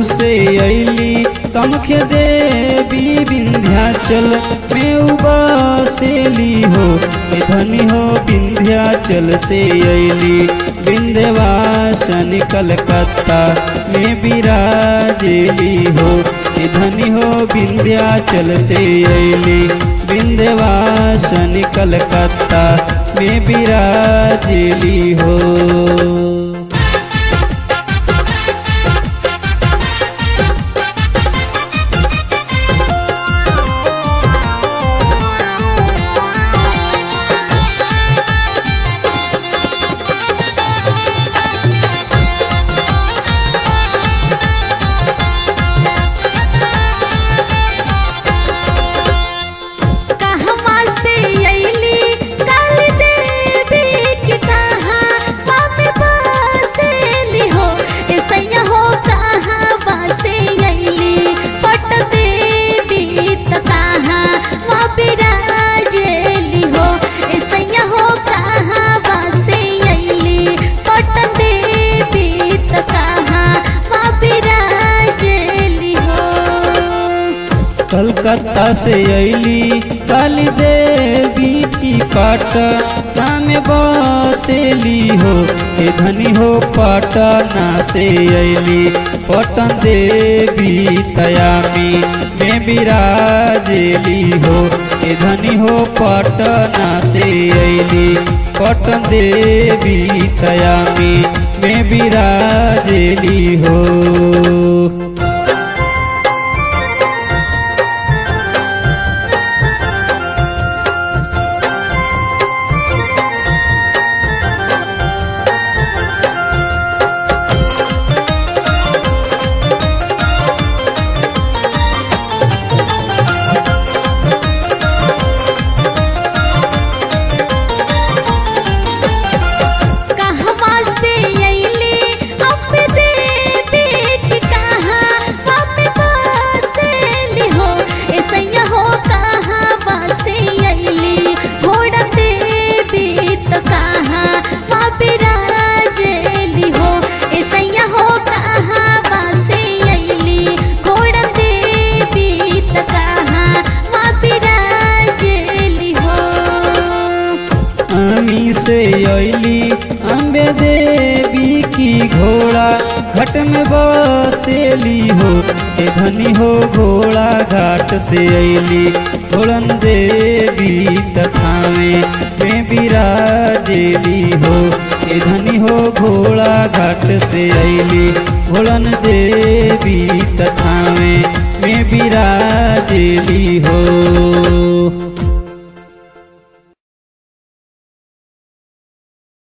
से अली तमखे देवी विंध्याचल में उबासेली हो ए धनी हो विंध्याचल से अली विंध्यवासन कलकत्ता में विराजेली हो ए धनी हो विंध्याचल से अली विंध्यवासन कलकत्ता में विराजेली हो कहवा से अइली काल देवी के कहाँ मम्मी बसेली हो ऐसैया हो कहवा से अइली पट देवी त कहाँ माँ बिराजेली हो ऐसैया हो कहवा से अइली पट देवी त कहाँ माँ बिराजेली हो कलकत्ता से अली काली देवी की पटना में बसेली हो ए धनी हो पटना से अली पटन देवी तयामी में विराजेली हो ए धनी हो पटना से अली पटन देवी तयामी में विराजेली हो कहवा से अइली अब देवी के कहाँ मम्मी बसेली हो ऐसैया हो कहवा से अइली घोड़ा देवी तो कहाँ माँ बिराजेली हो ऐसैया हो कहवा से अइली घोड़ा देवी तो कहाँ माँ बिराजेली हो आमी से अली अम्बे देवी की घोड़ा घट में बसेली हो ए धनी हो घोड़ा घाट से अली घोड़न देवी तथावे में विराजेली हो ए धनी हो घोड़ा घाट से अली घोड़न देवी तथावे में विराजेली हो